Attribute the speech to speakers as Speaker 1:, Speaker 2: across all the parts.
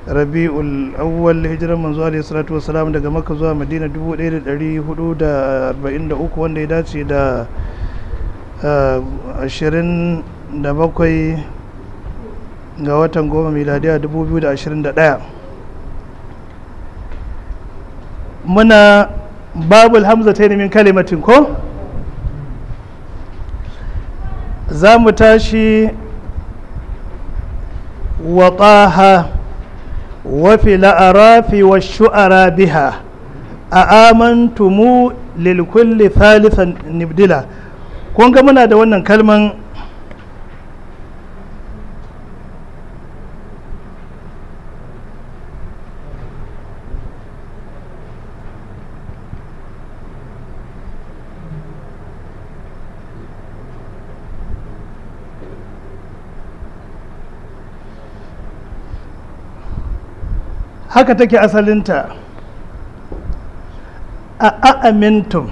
Speaker 1: rabi'ul awwal hijirar manzo alaihi salatu wasalam daga makka zuwa madina 1443 wanda ya dace da 27 ga watan goma miladiya 2021 muna babul hamza ta min kalimatin ko za mu tashi wa taha wa fil arafi wa shu'ara biha a amantumu lil kulli thalithan nibdila kun ga muna da wannan kalman haka take asalinta a a'amintum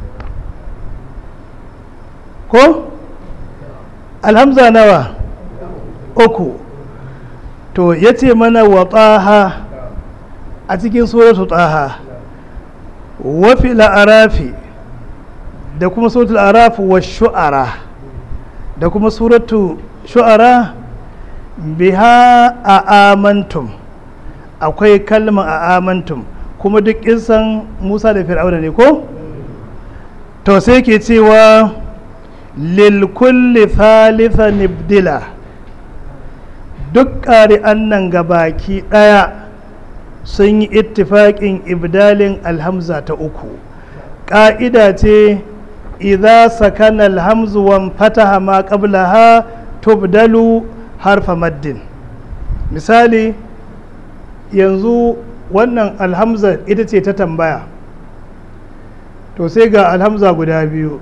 Speaker 1: ko alhamza nawa uku to ya ce mana wa taha a cikin suratu taha wafi la'arafi da kuma suratul arafi wa shu'ara da kuma suratu shu'ara biha a amantum akwai kalma a amantum kuma duk kisan musa da fir'auna ne ko to sai ke cewa lil kulli thalitha nibdila duk ƙari'an nan baki ɗaya sun yi ittifaƙin ibdalin alhamza ta uku ƙa'ida ce idza sakana alhamzu wan fataha ma qablaha tubdalu harfa maddin misali yanzu wannan alhamza ita ce ta tambaya to sai ga alhamza guda biyu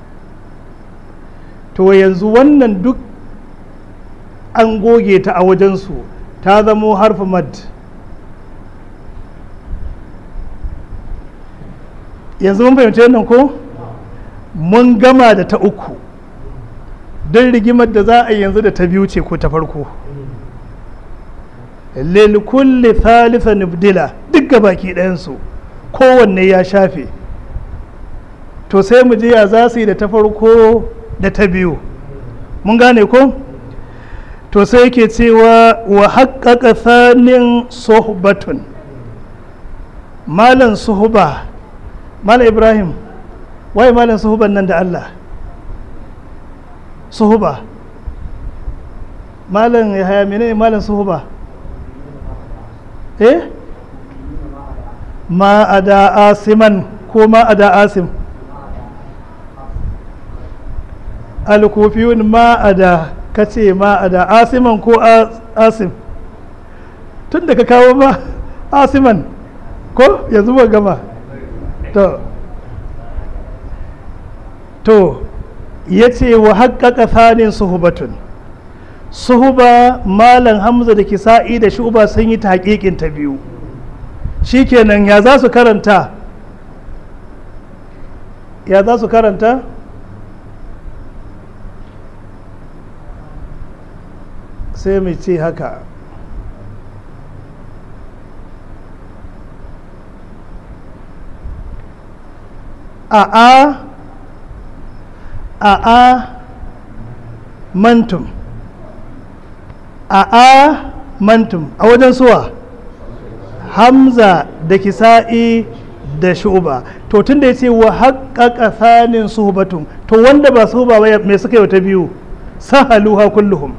Speaker 1: to yanzu wannan duk an goge ta a wajensu ta zamo harfi mad yanzu mun fahimci wannan ko mun gama da ta uku don rigimar da za a yi yanzu da ta biyu ce ko ta farko lilkulli thalitha nubdila duk baki ɗayansu kowanne ya shafe to sai mu ji ya za su yi da ta farko da ta biyu mun gane ko to sai yake cewa wa haƙaƙa tsanin sohbatun malan suhuba malam ibrahim waye malan suhuban nan da allah suhuba malam ya haya menene malan suhuba eh ma a da asiman ko ma a da asim alkufiyun ma a da kace ma a da asiman ko asim tun da ka kawo ma asiman ko yanzu ba gama to to ya ce wa haƙaƙa tsanin suhubatun suhuba malam hamza da kisa'i da shuba sun yi ta haƙiƙin ta biyu shikenan ya za su karanta ya za su karanta sai mu ce haka a a a a mantum a a mantum a wajen suwa hamza da kisa'i da shuba to tun da ya ce wa haƙaƙa tsanin suhubatun to wanda ba suhuba ba mai suka yi ta biyu sahaluha kulluhum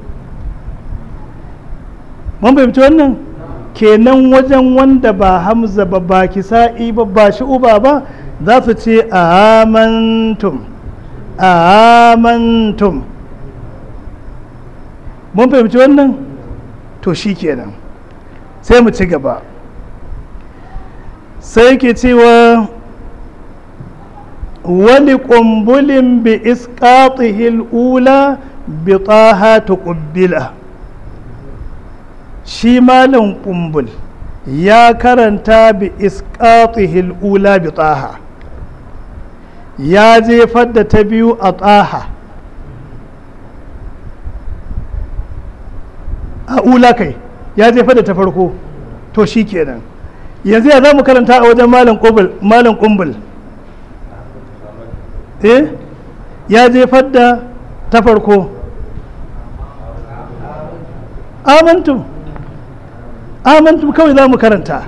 Speaker 1: mun fahimci wannan kenan wajen wanda ba hamza ba ba kisa'i ba ba shuba ba za su ce amantum amantum mun fahimci wannan to shi kenan sai mu ci gaba sai ke cewa wani ƙumbulin bi isƙatihil ula bi taha tuƙubbila shi malin ƙumbul ya karanta bi isƙatihil ula bi taha ya jefar da ta biyu a taha a ula kai ya jefa da ta farko to shi kenan yanzu ya za mu karanta a wajen malam kumbul eh ya jefar da ta farko amantum amantum kawai za mu karanta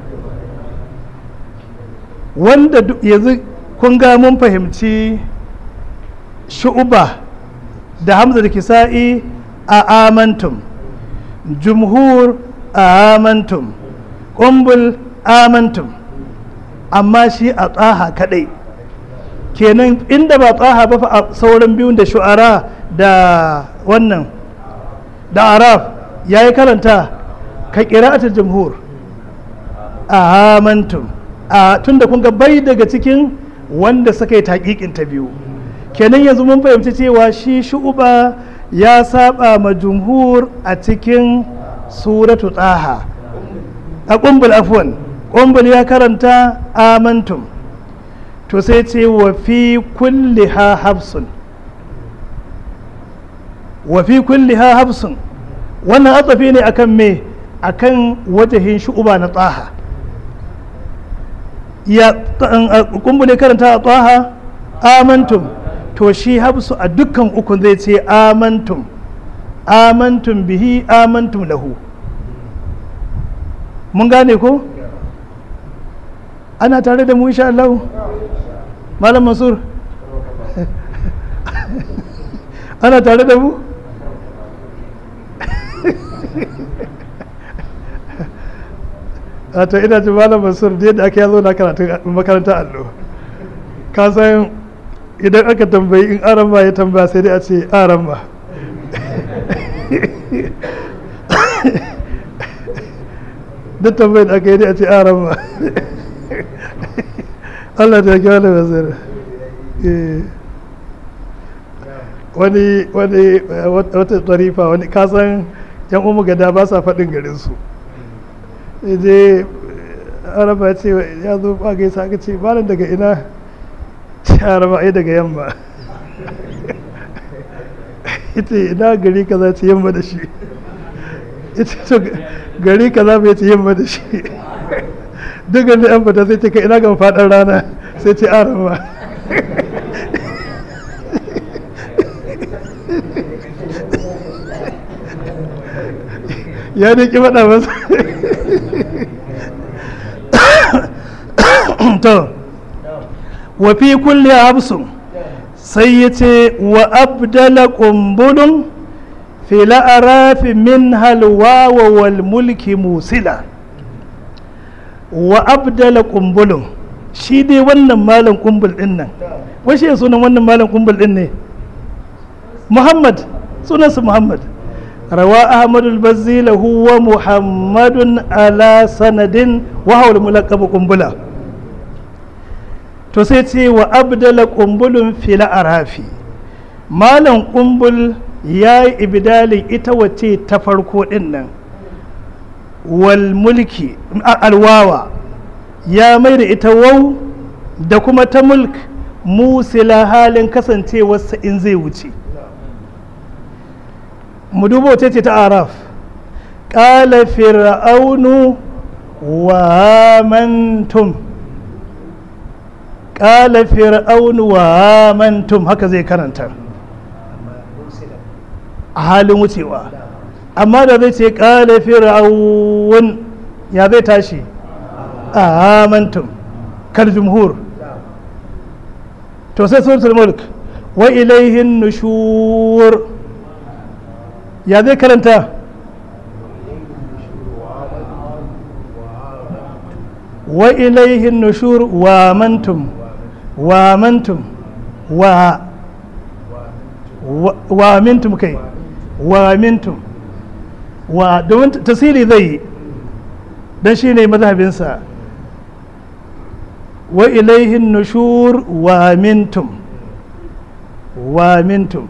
Speaker 1: wanda yanzu kun ga mun fahimci shu'uba da hamza da kisa'i a amantum jumhur a amantum ƙumbul amantum amma shi a tsaha kadai kenan inda ba tsaha ba a sauran biyun da shu'ara da wannan da araf ya yi karanta ka ƙira'atar jumhur a amantum a tun da kun ga bai daga cikin wanda suka yi taƙiƙin ta biyu kenan yanzu mun fahimci cewa shi shu'uba ya saba ma jumhur a cikin suratu tsaha a ƙumbul afwan ƙumbul ya karanta amantum to sai ce wa fi kulli ha hafsun wa fi kulli ha hafsun wannan atsafi ne akan me akan wajahin shu'uba na tsaha ya ƙumbul ya karanta a tsaha amantum to shi hafsu a dukkan ukun zai ce amantum amantum bihi amantum lahu mun gane ko ana tare da mu insha Allah malam masur ana tare da mu wato ina ji malam masur da yadda aka yazo na karatu makarantar allo ka san idan aka tambayi in aran ba ya tambaya sai dai a ce aran ba duk tambayin da aka yi dai a ce aran ba Allah ta kyau da basir wani wani wata tsarifa wani kasan yan umu gada ba sa faɗin garinsu je araba ce ya zo ba gaisa aka ce malam daga ina araba ai daga yamma ita ina gari kaza ce yamma da shi ita to gari kaza bai ce yamma da shi duk gani an fata sai ce ka ina gan faɗin rana sai ce araba ya ne ki faɗa masa to wa fi kulli habsun sai ya ce wa abdala ƙumbulun fila arafi min halwa wa wal mulki musila wa abdala ƙumbulun shi dai wannan malam ƙumbul ɗin nan washe sunan wannan malam ƙumbul ɗin ne muhammad sunansa muhammad روى أحمد البزي له ومحمد على سند وهو الملقب قنبلة to sai ce wa abdala kumbulun fila arafi malam kumbul ya yi ibidalin ita wace ta farko din nan wal mulki alwawa ya mai da ita wau da kuma ta mulk musila halin kasancewarsa in zai wuce mu duba wace ce ta araf ƙala fir'aunu wa mantum ƙala fir'aunu wa mantum haka zai karanta a halin wucewa amma da zai ce ƙala fir'aun ya zai tashi a mantum kal jumhur to sai suratul mulk wa ilaihin nushur ya zai karanta wa ilaihin nushur wa mantum wa mantum wa wa mintum kai wa mintum wa domin tasiri zai yi don shi ne mazhabinsa wa ilaihin nushur wa mintum wa mintum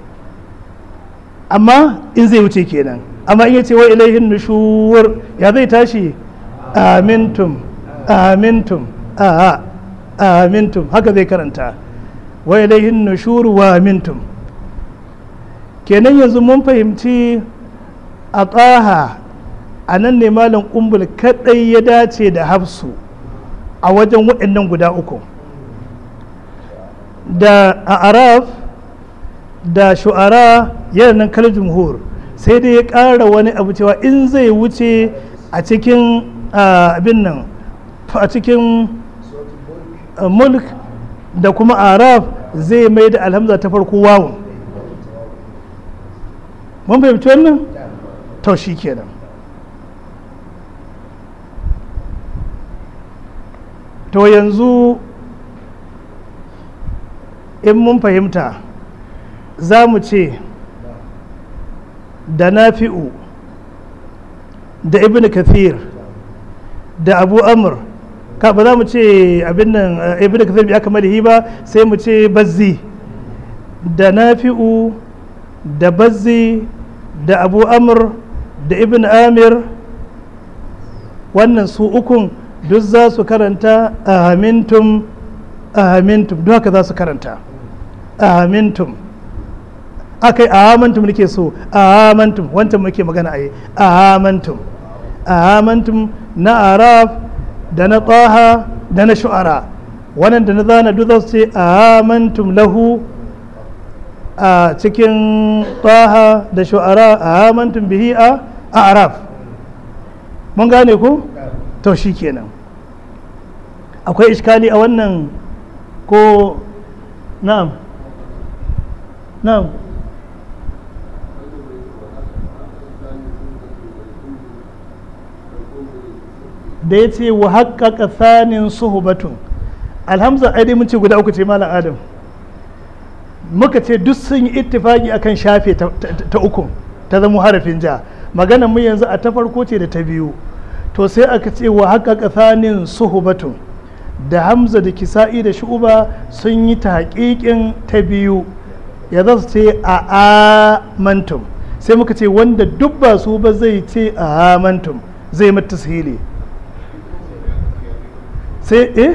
Speaker 1: amma in zai wuce kenan amma in yace wa ilaihin nushur ya zai tashi amintum amintum a amintum haka zai karanta wa ilaihin nushur wa amintum kenan yanzu mun fahimci a tsaha a nan ne malam kumbul kadai ya dace da hafsu a wajen waɗannan guda uku da a araf da shu'ara yana nan kal jumhur sai dai ya ƙara wani abu cewa in zai wuce a cikin abin nan a cikin mulk da kuma araf zai mai da alhamza ta farko wawun mun fahimci wannan to shi kenan to yanzu in mun fahimta za mu ce da nafi'u da ibn kathir da abu amur ka ba za mu ce abin nan ibn kathir bi aka malihi ba sai mu ce bazzi da nafi'u da bazzi da abu amur da ibn amir wannan su ukun duk za su karanta ahamintum ahamintum duk haka za su karanta ahamintum aka yi ahamantum nake so ahamantum wancan muke magana a yi ahamantum ahamantum na araf da na taha da na shu'ara wannan da na zana duk za su ce ahamantum lahu a cikin taha da shu'ara ahamantum bihi a araf mun gane ku to shi kenan akwai iskali a wannan ko na'am na'am da ya ce wa haƙaƙa tsanin suhubatun alhamza ai dai mun ce guda uku ce malam adam muka ce duk sun yi ittifaki akan shafe ta uku ta zama harafin ja maganar mu yanzu a ta farko ce da ta biyu to sai aka ce wa haƙaƙa tsanin suhubatun da hamza da kisa'i da shu'uba sun yi ta haƙiƙin ta biyu ya za su ce a amantum sai muka ce wanda duk ba su ba zai ce a amantum zai mata sihili sai eh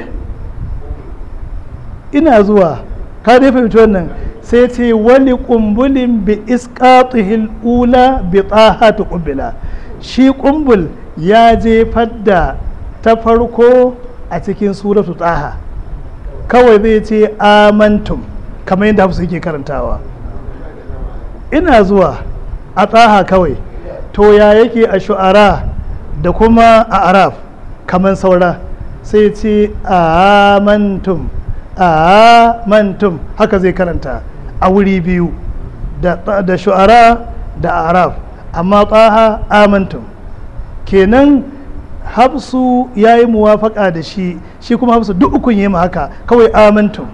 Speaker 1: ina zuwa ka dai fahimci wannan sai ce wani kumbulin bi isqatihil ula bi tahatu qubbila shi kumbul ya jefar da ta farko a cikin suratu taha kawai zai ce amantum kamar yadda hafsu yake karantawa ina zuwa a taha kawai to ya yake a shu'ara da kuma a araf kamar saura sai ce amantum amantum haka zai karanta a wuri biyu da shu'ara da araf amma taha amantum kenan hafsu ya yi muwafaka da shi shi kuma hafsu duk ukun yi haka kawai amantum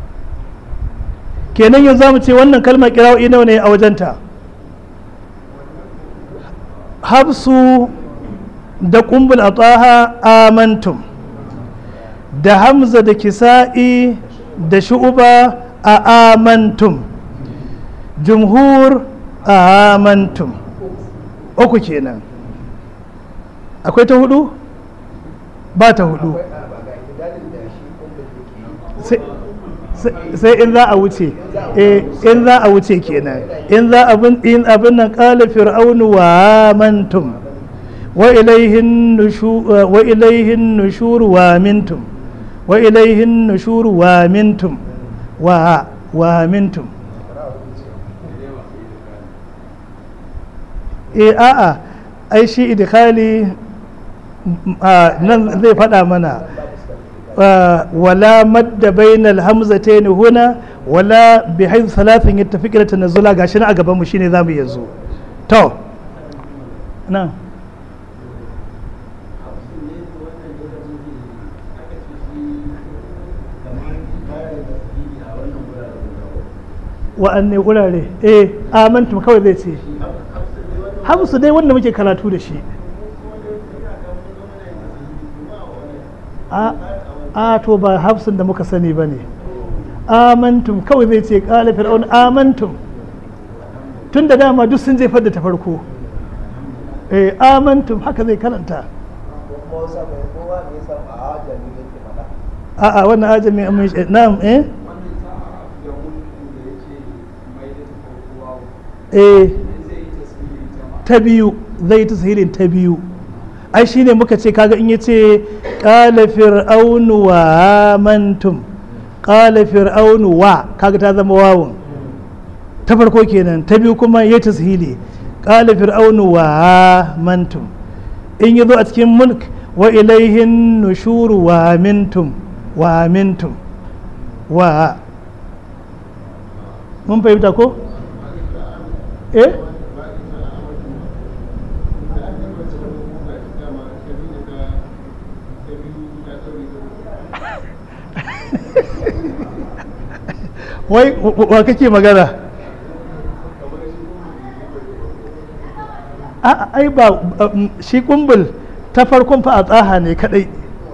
Speaker 1: kenan yanzu mu ce wannan kalmar kira'o'i nawa ne a wajenta hafsu da kumbul a taha amantum da hamza da kisa'i da shu'uba a amantum jumhur a amantum uku kenan akwai ta hudu ba ta hudu sai in za a wuce in za a wuce kenan in za abin abin nan kala fir'aunu wa amantum wa ilaihin nushur wa mintum wa ilaihin nushur wa mintum wa wa mintum e a'a ai shi idkhali nan zai faɗa mana wala madda bainal hamzatayn huna wala bi haythu thalathin yattafiq ila tanazzula gashi na a gaban mu shine zamu yanzu to na wa'anne gurare eh amantum kawai zai ce hamsu dai wanda muke karatu da shi a to ba hafsun da muka sani ba ne amantum kawai zai ce kala fir'aun amantum tun da dama duk sun jefar da ta farko eh amantum haka zai karanta a'a wannan ajami na'am eh eh ta biyu zai ta sahilin ta biyu ai shine muka ce kaga in yace qala fir'aunu wa amantum qala fir'aunu wa kaga ta zama wawun ta farko kenan ta biyu kuma ya tashili qala fir'aunu wa amantum in yazo a cikin mulk wa ilaihin nushuru wa amintum wa amintum wa mun fahimta ko eh wai wa kake magana a ai ba shi kumbul ta farkon fa a tsaha ne kadai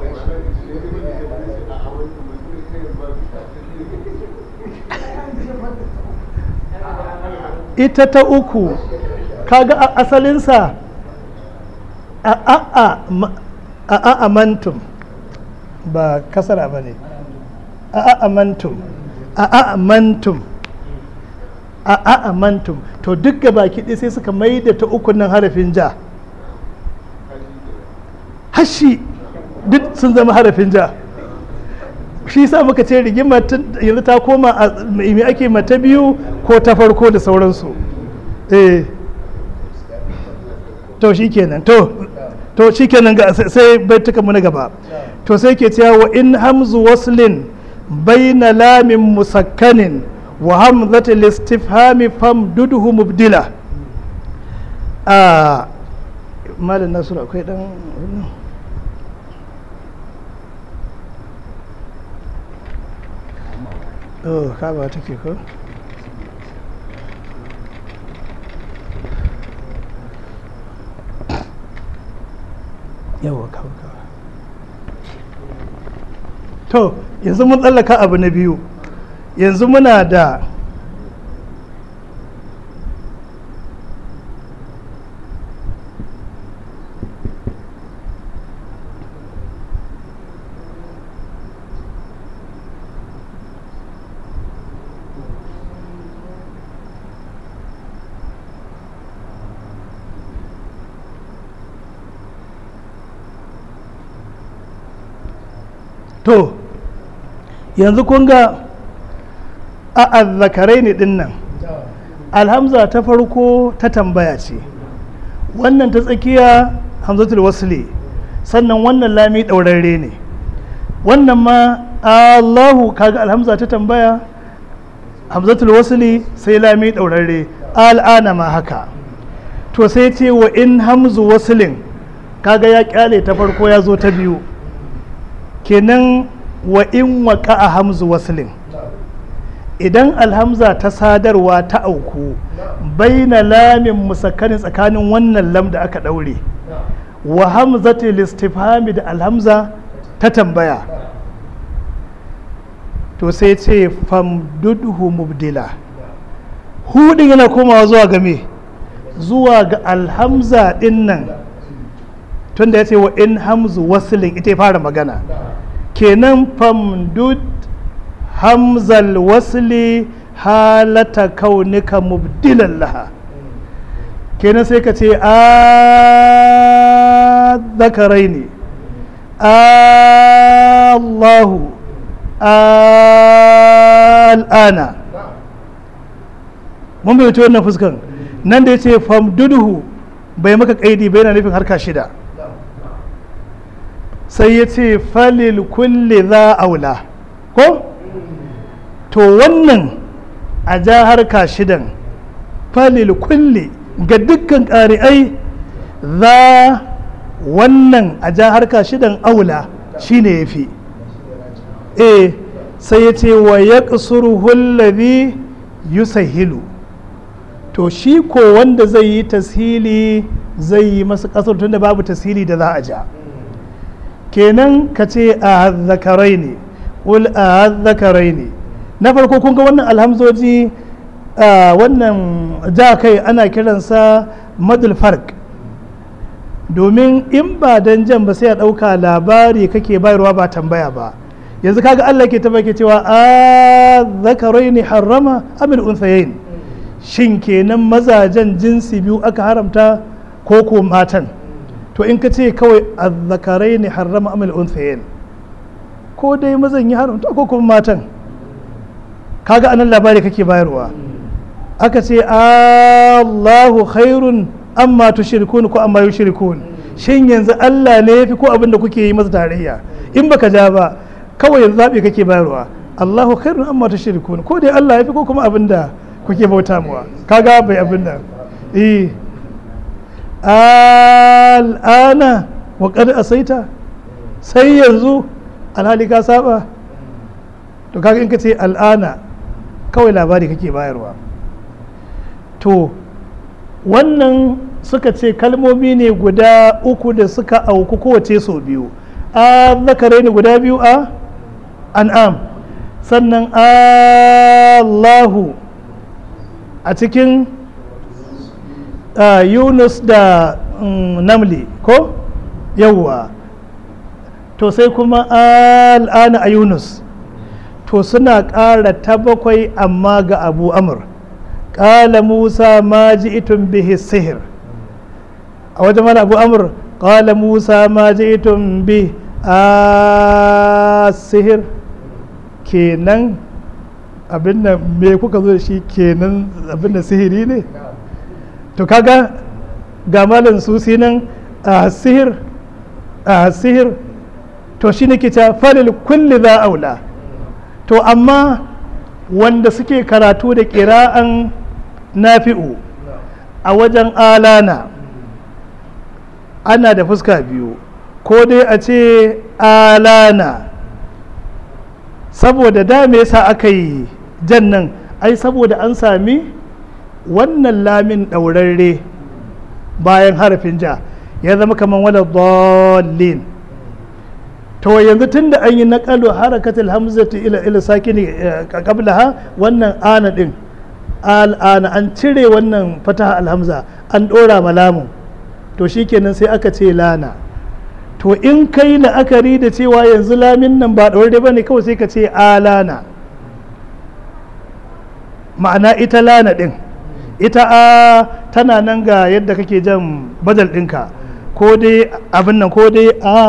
Speaker 1: ita ta uku kaga asalinsa a a amantum ba kasara ba ne a amantum a amantum a amantum to duk gaba kiɗi sai suka mai da ta uku nan harafin ja hashi duk sun zama harafin ja shi sa muka ce rigima yanzu ta koma a mai ake mata biyu ko ta farko da sauransu eh to shi kenan to to shi kenan ga sai baituka mu na gaba to sai ke cewa wa in hamzu waslin baina lamin musakkanin wa hamzati listifhami famduduhu mubdila a malam nasiru akwai dan oh kaba take ko yawa kawo kawo to yanzu mun tsallaka abu na biyu yanzu muna da to yanzu kun ga a azzakarai ne din nan alhamza ta farko ta tambaya ce wannan ta tsakiya hamzatul wasli sannan wannan lami ɗaurarre ne wannan ma allahu kaga alhamza ta tambaya hamzatul wasli sai lami ɗaurarre al'ana ma haka to sai ce wa in hamzu waslin kaga ya kyale ta farko ya zo ta biyu kenan wa in waka a hamzu waslin idan alhamza ta sadarwa ta auku baina lamin musakkanin tsakanin wannan lam da aka daure wa hamzati listifhami da alhamza ta tambaya to sai ce famdudhu mubdila hudin yana komawa zuwa ga me zuwa ga alhamza din nan tunda ya ce wa in hamzu waslin ita ya fara magana kenan famdud hamzal wasli halata kaunika mubdilan laha kenan sai ka ce a zakarai ne allahu al'ana mun bai wannan fuskan nan da ya ce famduduhu bai maka kaidi bai na nufin harka shida sai ya ce falil kulli za aula ko to wannan a ja harka shidan falil kulli ga dukkan ƙari'ai za wannan a ja harka shidan aula shine ya fi e sai ya ce wa ya hullabi yusahilu to shi ko wanda zai yi tashili zai yi masu ƙasar tunda babu tashili da za a ja kenan ka ce a zakarai ne ƙul a zakarai ne na farko kun ga wannan alhamzoji wannan ja kai ana kiransa madul fark domin in ba dan jan ba sai a ɗauka labari kake bayarwa ba tambaya ba yanzu kaga Allah ke tabbake cewa a zakarai ne harrama amin unsayin shin kenan mazajen jinsi biyu aka haramta ko ko matan to in ka ce kawai azzakarai ne harrama amal unsayin ko dai mazan yi haramta ko kuma matan kaga anan labari kake bayarwa aka ce Allahu khairun amma tushrikun ko amma yushrikun shin yanzu Allah ne yafi ko abin da kuke yi masa tarayya in baka ja ba kawai yanzu zabi kake bayarwa Allahu khairun amma tushrikun ko dai Allah yafi ko kuma abin da kuke bauta mawa kaga bai abin nan eh al'ana wa qad asaita sai yanzu alhali ka saba to kaga in ka ce al'ana kawai labari kake bayarwa to wannan suka ce kalmomi ne guda uku da suka auku kowace sau biyu a zakare ne guda biyu a an'am sannan allahu a cikin yunus da namli ko yawwa to sai kuma al'ana a yunus to suna ƙara ta bakwai amma ga abu amur ƙala musa ma ji itun bihi sihir a wajen mana abu amur ƙala musa ma ji itun bi a sihir kenan abin da me kuka zo da shi kenan abin da sihiri ne to kaga ga malin susi nan a sihir a sihir to shi ne ke ta falil kulli za aula to amma wanda suke karatu da ƙira'an nafi'u a wajen alana ana da fuska biyu ko dai a ce alana saboda da me yasa aka yi jan nan ai saboda an sami wannan lamin ɗaurarre bayan harafin ja ya zama kamar wadda dolin to yanzu tun da an yi naƙalu harakatul hamzati ila ila sakini qablaha wannan ana din al'ana an cire wannan fataha alhamza an ɗora malamun to shikenan sai aka ce lana to in kai la'akari da cewa yanzu lamin nan ba ɗaure ba ne kawai sai ka ce alana ma'ana ita lana ɗin ita a tana nan ga yadda kake jan badal ɗinka ko dai abin nan ko dai a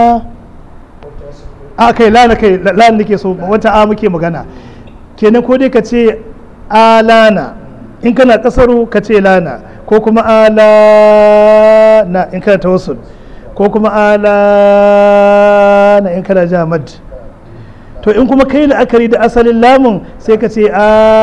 Speaker 1: a kai lana kai lana nake so wata a muke magana kenan ko dai ka ce alana in kana kasaru ka ce lana ko kuma alana in kana tawassul ko kuma alana in kana jamad to in kuma kai la'akari da asalin lamun sai ka ce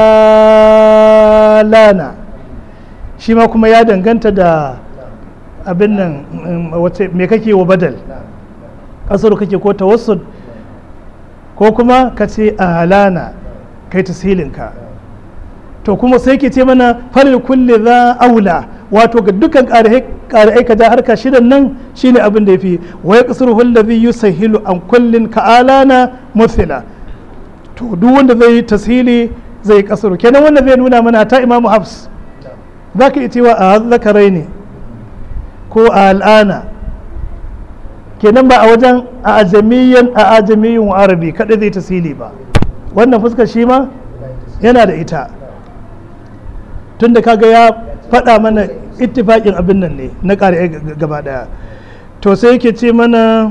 Speaker 1: alana shi ma kuma ya danganta da abin nan me kake wa badal kasaru kake ko tawassul ko kuma ka ce alana kai tasilinka to kuma sai ke ce mana falil kulli za aula wato ga dukkan ƙari'ai ka ja harka shidan nan shine abin da ya fi wai kasar hullazi yusahilu an kullin ka alana muthila to duk wanda zai yi tasili zai kasar kenan wanda zai nuna mana ta imamu hafs za ka iya cewa a zakarai ne ko a al'ana kenan ba a wajen a ajamiyan a ajamiyin arabi kaɗai zai tasiri ba wannan fuskar shi ma yana da ita tunda kaga ya faɗa mana ittifaƙin abin nan ne na ƙari gaba ɗaya to sai yake ce mana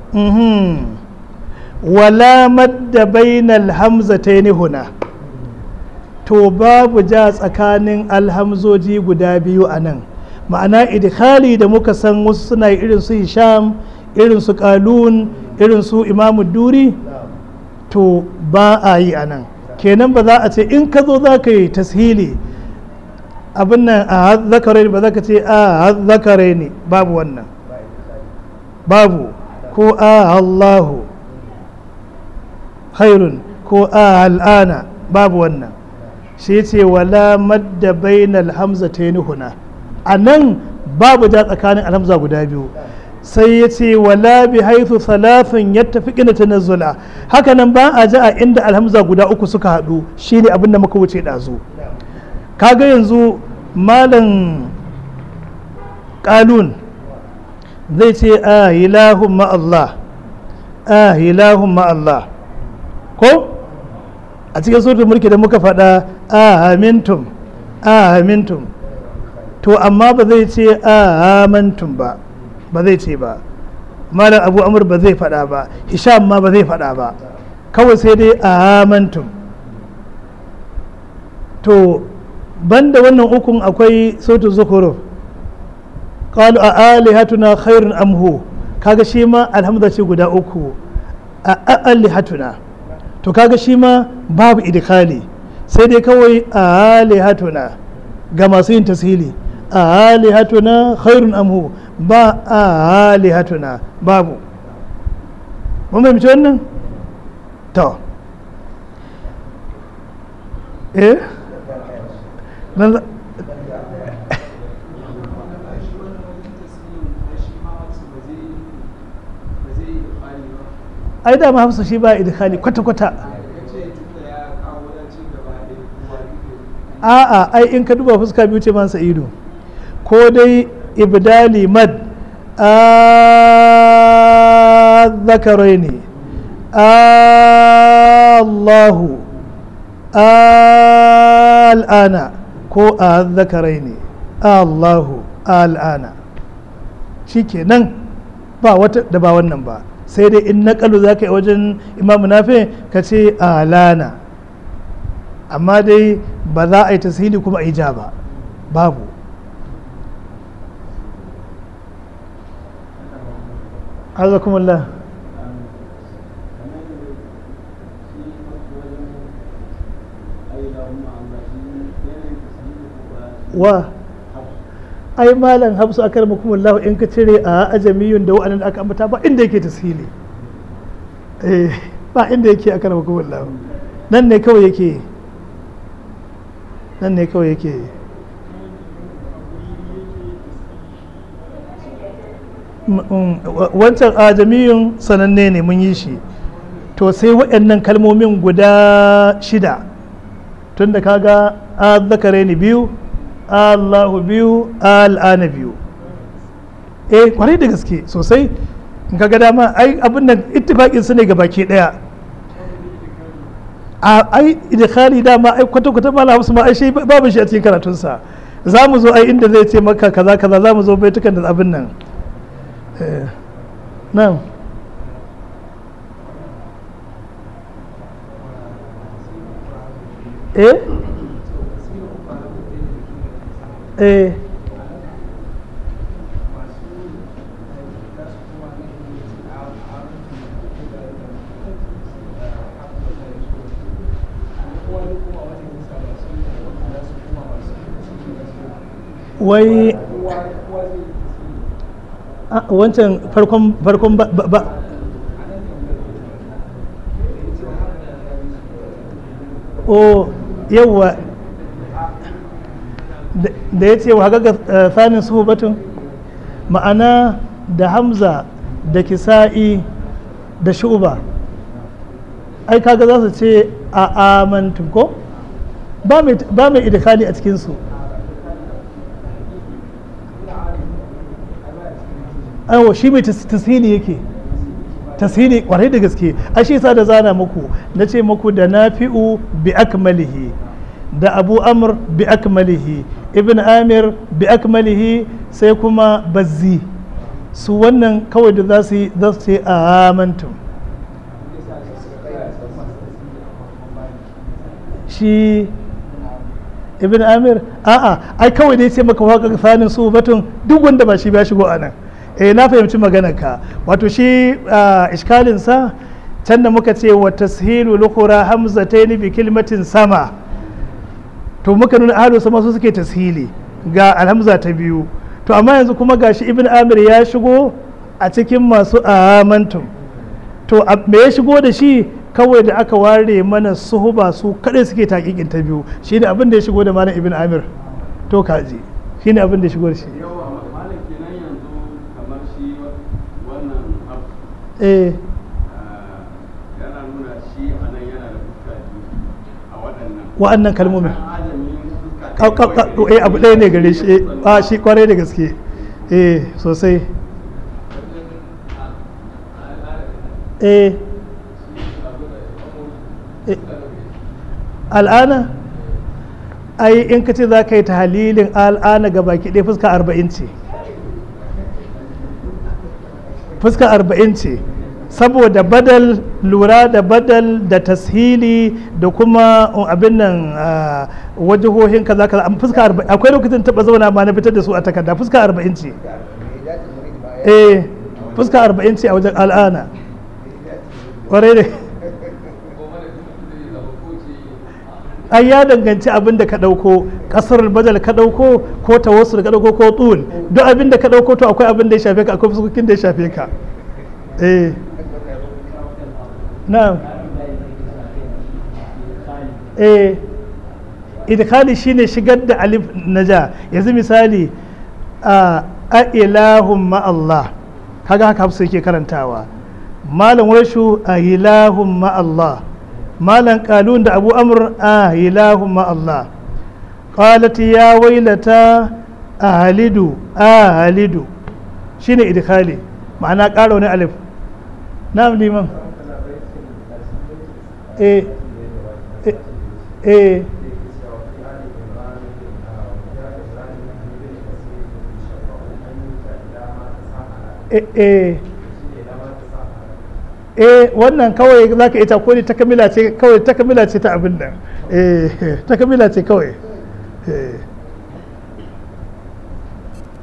Speaker 1: wala madda bainal hamzataini huna to babu ja tsakanin alhamzoji guda biyu a nan ma'ana idkhali da muka san wasu suna irin su hisham irin su kalun irin su imamu duri to ba a yi a nan kenan ba za a ce in ka zo za ka yi tashili abin nan a zakare ne ba za ka ce a zakare ne babu wannan babu ko a allahu khairun ko a al'ana babu wannan shi ce wala madda bainal hamza ta huna a nan babu ja tsakanin alhamza guda biyu sai ya ce wala bi haithu salafin ya tafi ƙina tanazzula haka nan ba a ji a inda alhamza guda uku suka haɗu shine abin da muka wuce ɗazu kaga yanzu malam ƙalun zai ce a ilahun ma'allah a ilahun ma'allah ko a cikin sautin mulki da muka faɗa a amintum a amintum to amma ba zai ce a amantum ba ba zai ce ba malam abu amur ba zai faɗa ba hisham ma ba zai faɗa ba kawai sai dai amantum to banda wannan ukun akwai sautu zukuru qalu a alihatuna khairun amhu kaga shi ma alhamza ce guda uku a alihatuna to kaga shi ma babu idkhali sai dai kawai a alihatuna ga masu yin tasiri a alihatuna khairun amhu ba a alihatuna babu mun fahimci wannan to eh nan ai da ma hafsa shi ba idkhali kwata-kwata a'a ai in ka duba fuska biyu ce man sa'idu ko dai ibdali mad a zakarai ne allahu al'ana ko a zakarai ne allahu al'ana shi kenan ba wata da ba wannan ba sai dai in naƙalu za ka yi wajen imamu nafi ka ce alana amma dai ba za a yi tasiri kuma a yi ja ba babu azakumullah wa ai malam hafsu akar makumullahu in ka cire a ajamiyun da wa'annan aka ambata ba inda yake tasiri eh ba inda yake akar makumullahu nan ne kawai yake nan ne kawai yake wancan ajamiyun sananne ne mun yi shi to sai waɗannan kalmomin guda shida tun da kaga a zakare ni biyu allahu biyu al'ana biyu eh kwarai da gaske sosai in kaga dama ai abin nan ittifaqin su ne ga baki daya a ai idkhali dama ai kwata kwata mala hausa ma ai shi babu shi a cikin karatunsa za mu zo ai inda zai ce maka kaza kaza za mu zo baitukan da abin nan nan eh eh wai wancan farkon farkon ba ba o yawwa da ya ce wa haka sanin suhubatun ma'ana da hamza da kisa'i da shuba ai kaga za su ce a amantum ko ba mai idikali a cikinsu aiwa shi mai tasiri yake tasiri kwarai da gaske a shi sa da zana muku na ce muku da nafi'u bi akmalihi da abu amr bi akmalihi ibn amir bi akmalihi sai kuma bazzi su wannan kawai da za su yi za su yi amantum shi ibn amir a'a ai kawai dai sai maka waka sanin su batun duk wanda ba shi ba shigo a nan eh na fahimci ka wato shi iskalin sa can da muka ce wa tashilu lukhura hamzatayn bi kilmatin sama to muka nuna ahlu sama su suke tashili ga alhamza ta biyu to amma yanzu kuma gashi ibn amir ya shigo a cikin masu amantum to me ya shigo da shi kawai da aka ware mana suhuba su kadai suke taƙiƙin ta biyu shine abin da ya shigo da malam ibn amir to kaji shine abin da ya shigo da shi eh wa'annan kalmomin eh abu ɗaya ne gare shi a shi kwarai da gaske eh sosai eh al'ana ai in ka ce za ka yi ta halilin al'ana ga baki ɗaya fuska arba'in ce fuska arba'in ce saboda badal lura da badal da tashili da kuma abin nan wajihohin kaza kaza fuska arba'in akwai lokacin taba zauna ma na fitar da su a takarda fuska arba'in ce eh fuska arba'in ce a wajen al'ana kwarai da ai ya danganci abin da ka ɗauko ƙasar badal ka ɗauko ko tawassul ka ɗauko ko tsul duk abin da ka ɗauko to akwai abin da ya shafe ka akwai fuskokin da ya shafe ka eh na eh idkhali shine shigar da alif naja yanzu misali a ilahun ma'allah kaga haka hafsu yake karantawa malam warshu a ilahun ma'allah malam kalun da abu amur a ilahun ma'allah qalat ya wailata a halidu a halidu shine idkhali ma'ana ƙara wani alif na liman eh eh eh wannan kawai za ka ita ko ne ta kamila ce kawai ta kamila ce ta abin nan eh ta kamila ce kawai eh